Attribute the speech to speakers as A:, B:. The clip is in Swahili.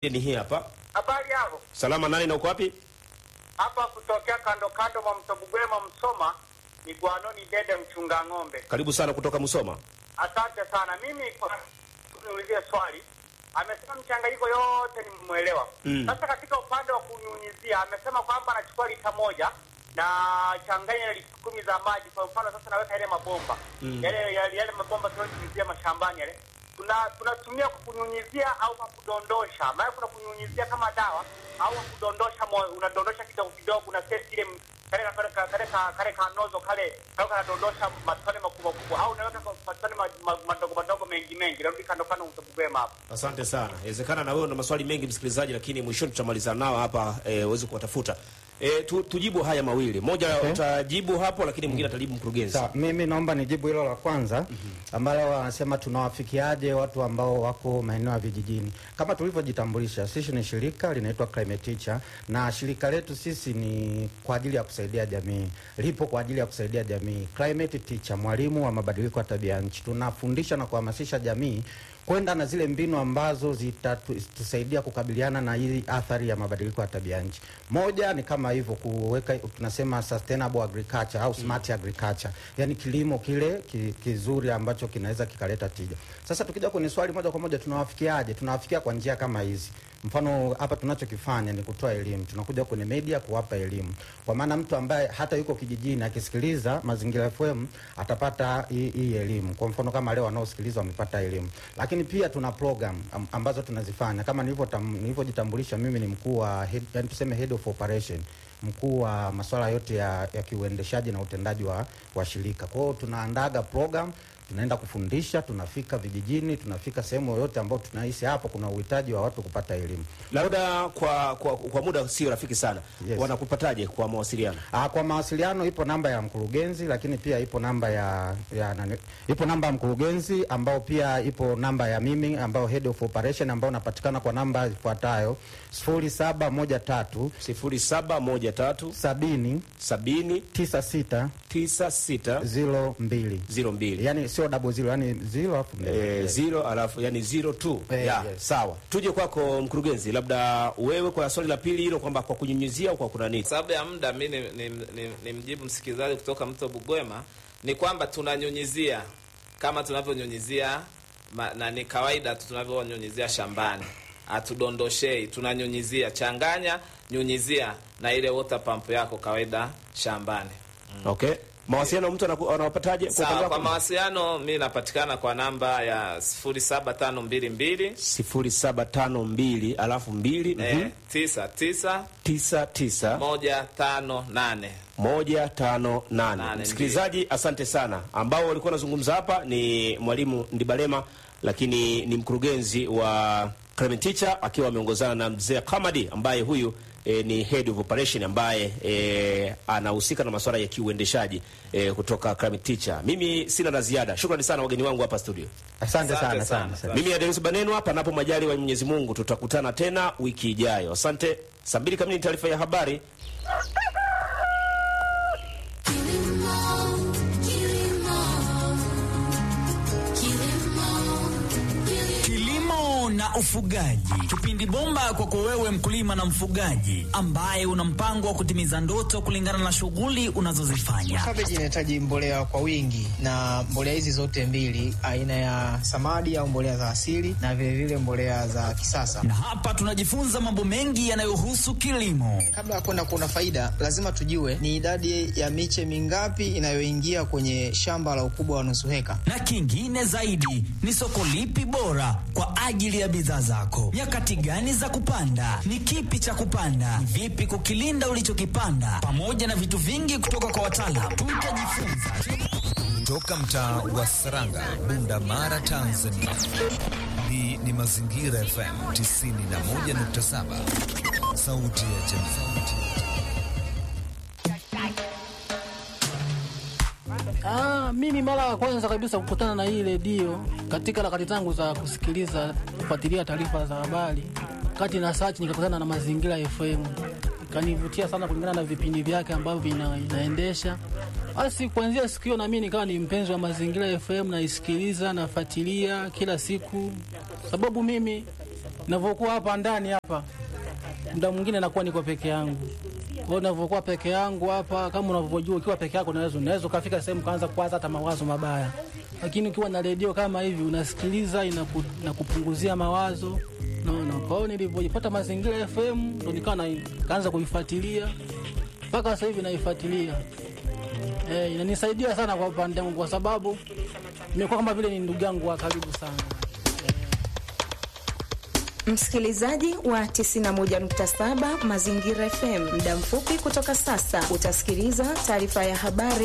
A: Ni hii hapa.
B: Habari yako
A: Salama nani na uko wapi?
B: hapa kutokea kando kando mwa mto Bugwema Msoma, ni Gwanoni Dede mchunga ng'ombe.
A: Karibu sana kutoka Musoma.
B: Asante sana. Mimi kwa niulizie swali, amesema mchanganyiko yote nimemwelewa.
A: Mm.
B: Sasa katika upande wa kunyunyizia, amesema kwamba anachukua lita moja na changanya lita kumi za maji. Kwa mfano sasa naweka yale mabomba
A: Mm.
B: yale, yale, yale mabomba tunayonyunyizia mashambani yale tuna tunatumia kwa kunyunyizia au kwa kudondosha. Maana kuna kunyunyizia kama dawa au kwa kudondosha, mo- unadondosha kidogo kidogo, una set ile m- kale kale kale kale ka- kale kanozo kale kale kanadondosha matone makubwa makubwa, au unaweka kwa matone ma- ma- madogo madogo mengi mengi, narudi kando kando utobugwema hapo.
A: Asante sana. Inawezekana na wewe una maswali mengi msikilizaji, lakini mwishoni tutamalizana nao hapa eh, uweze kuwatafuta. Eh, tu, tujibu haya mawili. Moja
C: Okay.
A: utajibu hapo lakini mwingine atajibu mkurugenzi.
C: Sawa, mimi naomba nijibu hilo la kwanza ambalo wanasema tunawafikiaje watu ambao wako maeneo ya vijijini. Kama tulivyojitambulisha, sisi ni shirika linaitwa Climate Teacher, na shirika letu sisi ni kwa ajili ya kusaidia jamii, lipo kwa ajili ya kusaidia jamii. Climate Teacher, mwalimu wa mabadiliko ya tabia ya nchi, tunafundisha na kuhamasisha jamii kwenda na zile mbinu ambazo zitatusaidia kukabiliana na hii athari ya mabadiliko ya tabia ya nchi. Moja ni kama hivyo kuweka, tunasema sustainable agriculture au smart agriculture, yani kilimo kile ki, kizuri ambacho kinaweza kikaleta tija. Sasa tukija kwenye swali moja kwa moja, tunawafikiaje? Tunawafikia kwa njia kama hizi. Mfano hapa tunachokifanya ni kutoa elimu, tunakuja kwenye media kuwapa elimu, kwa maana mtu ambaye hata yuko kijijini akisikiliza Mazingira FM atapata hii hii elimu. Kwa mfano kama leo wanaosikiliza wamepata elimu, lakini pia tuna program am- ambazo tunazifanya kama nilivyotam- nilivyojitambulisha, mimi ni mkuu wa head, yani tuseme head of operation mkuu wa masuala yote ya, ya kiuendeshaji na utendaji wa, wa shirika. Kwa hiyo tunaandaga program tunaenda kufundisha, tunafika vijijini, tunafika sehemu yoyote ambayo tunahisi hapo kuna uhitaji wa watu kupata elimu.
A: Labda kwa, kwa, kwa muda sio rafiki sana.
C: Yes.
A: Wanakupataje kwa mawasiliano?
C: Ah, kwa mawasiliano ipo namba ya mkurugenzi, lakini pia ipo namba ya, ya nani, ipo namba ya mkurugenzi ambao pia ipo namba ya mimi ambao head of operation ambao napatikana kwa namba ifuatayo 0713
A: 0713
C: 70
A: 70
C: 96
A: 96
C: 02
A: 02.
C: yani sio double zero, yani zero alafu mbili.
A: Eh, zero alafu yani zero two.
C: Eh,
A: ya,
C: yes.
A: sawa. Tuje kwako mkurugenzi, labda wewe kwa swali la pili hilo kwamba kwa kunyunyizia au kwa kuna nini?
D: sababu ya muda mi ni, ni, ni, ni mjibu msikilizaji kutoka mto Bugwema ni kwamba tunanyunyizia kama tunavyonyunyizia ma- na ni kawaida tu tunavyonyunyizia shambani, hatudondoshei, tunanyunyizia. Changanya, nyunyizia na ile water pump yako kawaida shambani.
A: Okay. Mawasiliano mtu anaku- anawapataje? Kwa upande
D: Sawa, kwa
A: wako?
D: mawasiliano mi napatikana kwa namba ya 07522
A: 0752 alafu 2
D: eh, 99
A: 99
D: 158
A: 158.
D: Nane,
A: Msikilizaji, asante sana. Ambao walikuwa wanazungumza hapa ni mwalimu Ndibalema, lakini ni mkurugenzi wa Clement Teacher akiwa ameongozana na mzee Kamadi ambaye huyu E, ni head of operation ambaye e, anahusika na masuala ya kiuendeshaji e, kutoka Climate Teacher. Mimi sina la ziada. Shukrani sana wageni wangu hapa studio.
C: Asante
D: Asante
C: sana
D: sana.
C: sana sana.
A: Mimi Adeus Banenwa, panapo majali wa Mwenyezi Mungu, tutakutana tena wiki ijayo. Asante. Saa mbili kamili ni taarifa ya habari.
E: Kilimo na ufugaji, kipindi bomba kwako wewe mkulima na mfugaji ambaye una mpango wa kutimiza ndoto kulingana na shughuli unazozifanya.
F: Kabeji inahitaji mbolea kwa wingi, na mbolea hizi zote mbili, aina ya samadi au mbolea za asili na vilevile vile mbolea za kisasa.
E: Na hapa tunajifunza mambo mengi yanayohusu kilimo.
F: Kabla ya kwenda kuona faida, lazima tujue ni idadi ya miche mingapi inayoingia kwenye shamba la ukubwa wa nusu heka.
E: Na kingine zaidi ni soko lipi bora kwa ajili ya bidhaa zako, nyakati gani za kupanda, ni kipi cha kupanda, ni vipi kukilinda ulichokipanda, pamoja na vitu vingi kutoka kwa wataalam. Tutajifunza
G: Toka mtaa wa Saranga, Bunda Mara, Tanzania. Hii ni Mazingira FM 91.7, sauti ya jamii.
H: Ah, mimi mara ya kwanza kabisa kukutana na hii redio katika harakati zangu za kusikiliza kufuatilia taarifa za habari, kati na search nikakutana na Mazingira FM, ikanivutia sana kulingana na vipindi vyake ambavyo vina, inaendesha. Basi kuanzia siku hiyo na mimi nikawa ni mpenzi wa Mazingira FM, naisikiliza nafuatilia kila siku, sababu mimi navyokuwa hapa ndani hapa, muda mwingine nakuwa niko peke yangu. Kwa hiyo navyokuwa peke yangu hapa, kama unavyojua, ukiwa peke yako unaweza unaweza ukafika sehemu kaanza kuwaza hata mawazo mabaya, lakini ukiwa na redio kama hivi unasikiliza, inaku, inakupunguzia mawazo naona. Kwa hiyo nilivyojipata Mazingira FM ndo nikawa na- kaanza kuifuatilia mpaka sasa hivi naifuatilia. Eh, inanisaidia sana kwa upande wangu kwa sababu nimekuwa kama vile ni ndugu yangu wa karibu sana.
I: Msikilizaji wa 91.7 Mazingira FM, muda mfupi kutoka sasa utasikiliza taarifa ya habari